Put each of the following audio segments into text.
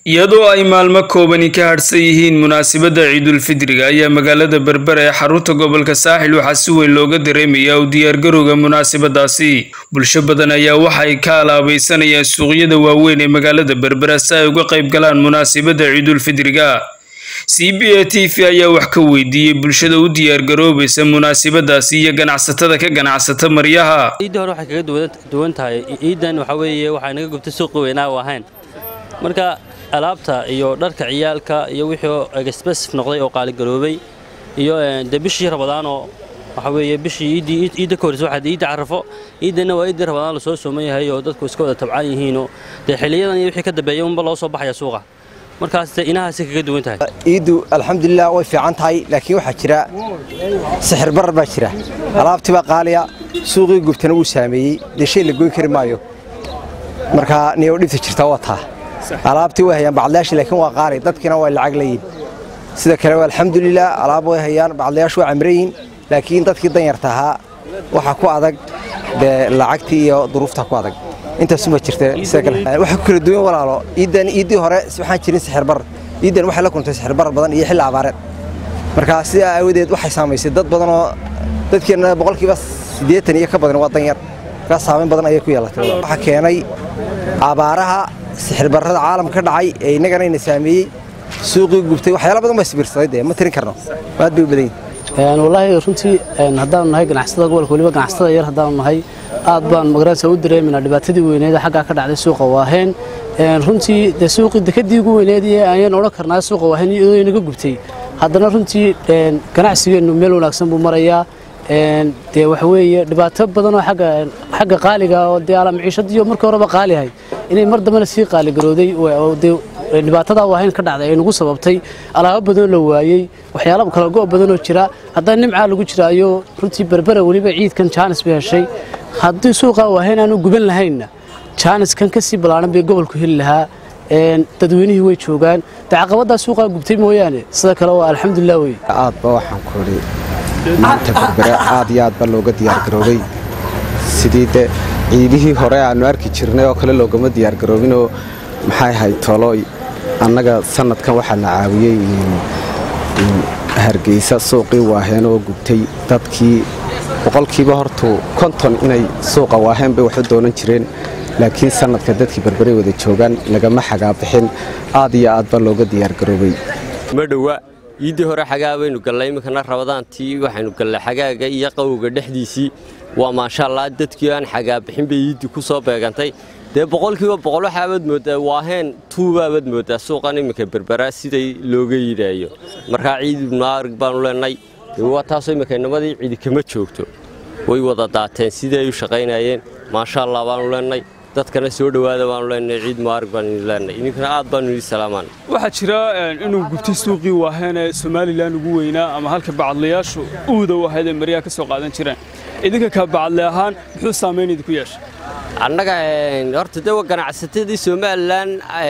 iyadoo ay maalmo koobani ka hadhsan yihiin munaasabadda ciidulfidriga ayaa magaalada berbera ee xarunta gobolka saaxil waxaa si weyn looga dareemayaa u diyaargarowga munaasabadaasi bulsho badan ayaa waxa ay ka alaabaysanayaan suuqyada waaweyn ee magaalada berbera si ay uga qayb galaan munaasabadda ciidulfidriga c b a t v ayaa wax ka weydiiyey bulshada u diyaargaroobaysa munaasabadaasi iyo ganacsatada ka ganacsata maryaha ciidda hore waxay kaga duwan tahay ciiddan waxa weeye waxaa naga gubtay suuqi weynaa u ahayn marka alaabta iyo dharka ciyaalka iyo wixii expressif noqday oo qaaligaroobay iyo de bishii rabadaanoo waxa weeye bishii iiddii iidda ka horreysa waxaa iidda carafo iiddanna waa iiddii rabadaan lasoo sooman yahay oo dadku iska wada tabcaan yihiinoo dee xiliyadan iyo wixii ka dambeeya unba loo soo baxaya suuqa markaas de inahaasay kaga duwan tahay ciiddu alxamdulilah way fiican tahay laakiin waxaa jira sixir barar baa jira alaabtii baa qaaliya suuqii gubtana wuu saameeyey dee shay la goyn kari maayo markaa niyow dhibta jirta waa taa alaabtii way hayaan bacdlayaashii laakiin waa qaali dadkiina way lacag leeyihin sida kale alxamdulilah alaab way hayaan bacdlayaashu waa camrayihin laakiin dadkii danyarta ahaa waxaa ku adag dee lacagtii iyo duruufta ku adag intaasuma jirta waxay ku kala duwan walaalo iiddan iiddii hore waxaan jirin sixir barar iiddan waxay la kuntay sixir barar badan iyo xilli abaareed marka sidaa aawadeed waxay saamaysay dad badan oo dadkeenna boqolkiiba siddeetan iyo ka badan waa danyar markaa saamayn badan ayay ku yeelatay waxaa keenay abaaraha sixir barrada caalamka ka dhacay ee innagana ina saameeyey suuqii gubtay waxyaala badan baa sibirsaday dee ma tirin karno aad bay u badan yihin wallaahi runtii haddaanu nahay ganacsatada gobolka weliba ganacsatada yar haddaanu nahay aad baan magaranaysa u dareeminaa dhibaatadii weyneed xaggaa ka dhacday suuqa waaheen runtii dee suuqii dekadii ugu weyneed ee ayaan odhan karnaa suuqa waaheen iyadoo inaga gubtay haddana runtii ganacsigeennu meel wanaagsan buu marayaa dee waxa weeye dhibaato badan oo xagga qaaliga oo dee alamaciishadiyo markii horeba qaalihay inay mar dambena sii qaaligarooday dee dhibaatadaa waahayn ka dhacday ay nagu sababtay alaabo badanoo la waayey waxyaala kala go' badanoo jira haddana nimcaa lagu jiraayo runtii berbera weliba ciidkan jaanis bay heshay haddii suuqaa waahayn aanu guban lahaynna jaaniskan ka sii ballaaran bay gobolku heli lahaa dadweynihii way joogaan dee caqabaddaa suuqaa gubtay mooyaane sida kale waa alxamdulilah wey aadba waxaan ku idhi maanta berbera aad iyo aad ba looga diyaargaroobay sidii de ciidihii hore aannu arki jirnay oo kale loogama diyaargaroobinoo maxay ahayd tolooy annaga sanadkan waxaa la caawiyey hargeysa suuqii waaheen oo gubtay dadkii boqolkiiba hortuu konton inay suuqa waaheen bay wax u doonan jireen laakiin sanadka dadkii berberay wada joogaan lagama xagaabixin aad iyo aad ba looga diyaargaroobay madhowa iiddii hore xagaa baynu gallay iminkana rabadaantii waxaynu gallay xagaaga iyo qawowga dhexdiisii waa maasha allah dadkii aan xagaabixin bay iiddii ku soo beegantay dee boqolkiiba boqol waxaabaad mooddaa waaheen tuubaabaad mooddaa suuqan iminka berberaa siday looga yidhaayo markaa ciid ibnuaarig baanu leenay waa taasoo imminka inamadii cidi kama joogto way wada daateen sidii ay u shaqaynayeen maasha allah baanu leenay dadkana soo dhowaada baanu leenay ciid muaarig baanu idin leenay idinkana aad baanu idin salaamaan waxaa jira inuu gubtay suuqii waaheen ee somalilan ugu weynaa ama halka bacadlayaashu uuda u ahayd ee maryaha ka soo qaadan jireen idinka ka bacadle ahaan muxuu saamayn idinku yeeshay annaga horta de waa ganacsatadii somalilan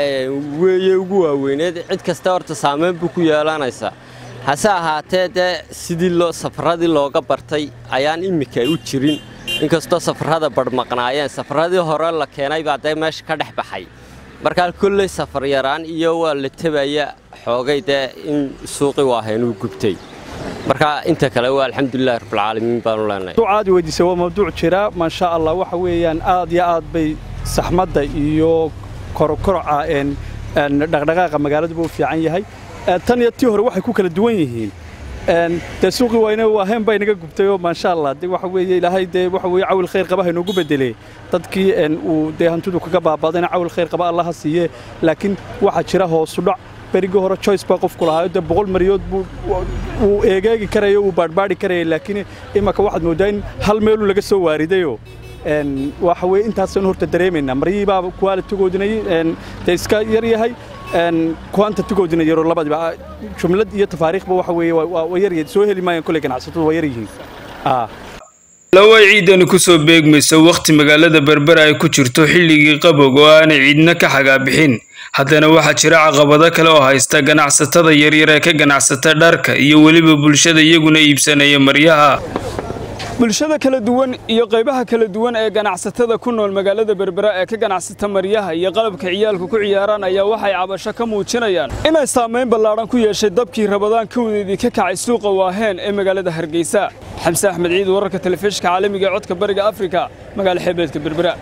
weeye ugu waaweyneed cid kasta horta saamayn buu ku yeelanaysaa hase ahaatee dee sidii loo safaradii looga bartay ayaan immika u jirin inkastoo safarrada badhmaqnaayeen safarradii hore la keenay baa dee meesha ka dhex baxay markaa kolley safar yaraan iyo waa la tebaya xoogay dee in suuqi waahayn uu gubtay marka inta kale waa alxamdulilahi rabbilcaalamiin baanu leenahay aad weydiisay waa mawduuc jira maasha allah waxa weeyaan aad iyo aad bay saxmadda iyo korokoroca dhaqdhaqaaqa magaaladuba u fiican yahay tan iyo tii hore waxay ku kala duwan yihiin dee suuqii wayne waaheen baa inaga gubtay oo maasha allah de waxa weeye ilaahay dee waxa weeye cawil khayr qaba haynoogu bedelee dadkii uu dee hantidu kaga baabadayna cawil khayr qaba allah ha siiye laakiin waxaa jira hoosudhac berigii hore choice baa qofku lahaa dee boqol maryood buu uu eegeegi karaya uu baadhbaadhi karaya laakiin imaka waxaad mooddaa in hal meeluu laga soo waaridayoo waxa weye intaasaan horta dareemaynaa maryihii baa kuwaalitigoodina dee iska yar yahay kuwaanta tigoodina yaroo labadiba jumlad iyo tafaariikhba waxa weeye waa yaryar soo heli maayaan kolley ganacsatadu waa yar yihiin lawa ciidani kusoo beegmayso wakhti magaalada berbera ay ku jirto xilligii qabowga oo aanay ciidna ka xagaabixin haddana waxaa jira caqabado kale oo haysta ganacsatada yaryar ee ka ganacsata dharka iyo weliba bulshada iyaguna iibsanaya maryaha bulshada kala duwan iyo qaybaha kala duwan ee ganacsatada ku nool magaalada berbera ee ka ganacsata maryaha iyo qalabka ciyaalku ku ciyaaraan ayaa waxay cabasho ka muujinayaan inay saamayn ballaadhan ku yeeshay dabkii rabadaan kawdeedii ka kacay suuqa waaheen ee magaalada hargeysa xamse axmed ciid wararka telefishinka caalamiga ee codka bariga afrika magaala xeebeedka berbera